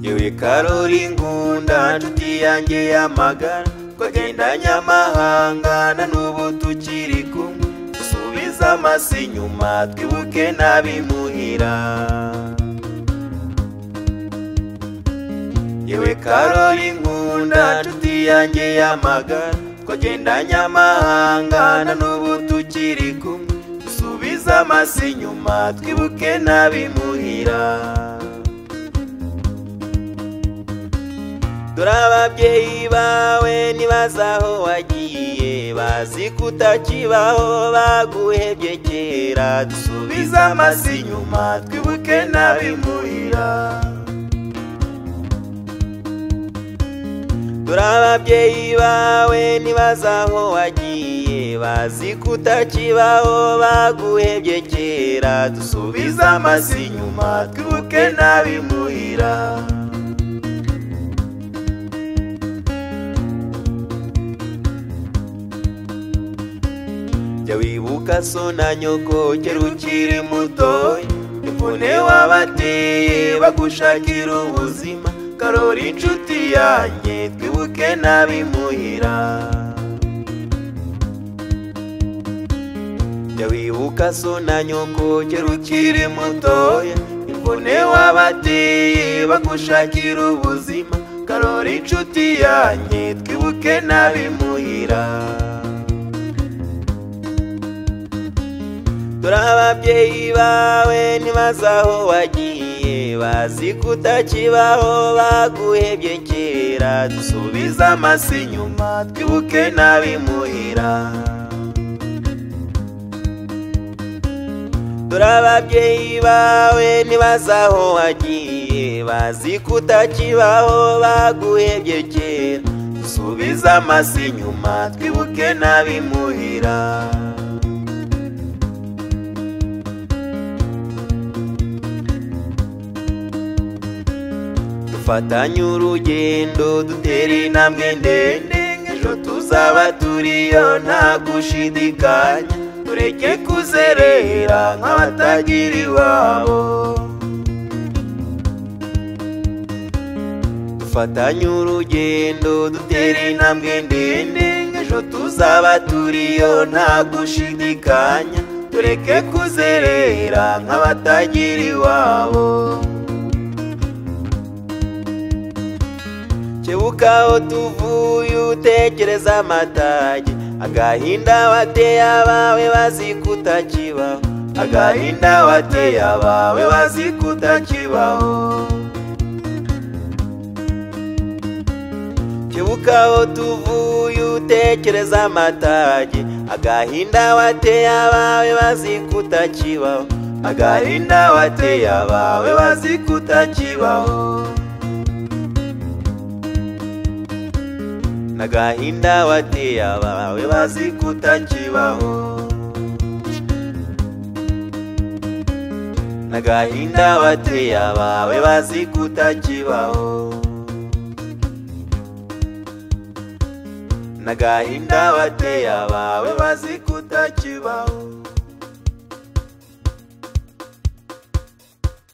ngewe karori ngunda nshuti yanjye y'amagara twagendanye amahanga na n'ubu tukiri kumwe dusubize amasi inyuma twibuke n'abimuhira yewe karori nkunda nshuti yanjye y'amagara twagendanye amahanga na n'ubu tukiri kumwe dusubize amasi inyuma twibuke n'abimuhira dore ababyeyi bawe nibazi aho wagiye bazi ko utakibaho baguhebye kera dusubize amasi inyuma twibuke n'abimuhira dore ababyeyi bawe nibazi aho wagiye bazi ko utakibaho baguhebye kera dusubize amasi inyuma twibuke n'abimuhira jya wibuka so na nyoko kera ukiri mutoya imvune wabateye bagushakira ubuzima karora inshuti yanjye twibuke n'abimuhira jya wibuka so na nyoko kera ukiri mutoya imvune wabateye bagushakira ubuzima karora inshuti yanjye twibuke n'abimuhira dore ababyeyi bawe nibazi aho wagiye bazi ko utakibaho baguhebye kera dusubize amasi inyuma twibuke n'abimuhira dore ababyeyi bawe nibazi aho wagiye bazi ko utakibaho baguhebye kera dusubize amasi inyuma twibuke n'abimuhira dufatanye urugendo dutera intambwe ndende ejo tuzaba turiyo nta gushidikanya tureke kuzerera nk'abatagira iwabo dufatanye urugendo dutera intambwe ndende ejo tuzaba turiyo nta gushidikanya tureke kuzerera nk'abatagira iwabo kebuka aho tuvuye utekereza amatage agahinda wateye abawe bazi kutakibaho agahinda wateye abawe bazi kutakibaho kebuka aho tuvuye utekereza amatage agahinda wateye abawe bazi kutakibaho agahinda wateye abawe bazi kutakibaho nagahinda wateye abawe bazi kutakibaho nagahinda wateye abawe bazi kutakibaho nagahinda wateye abawe bazi kutakibaho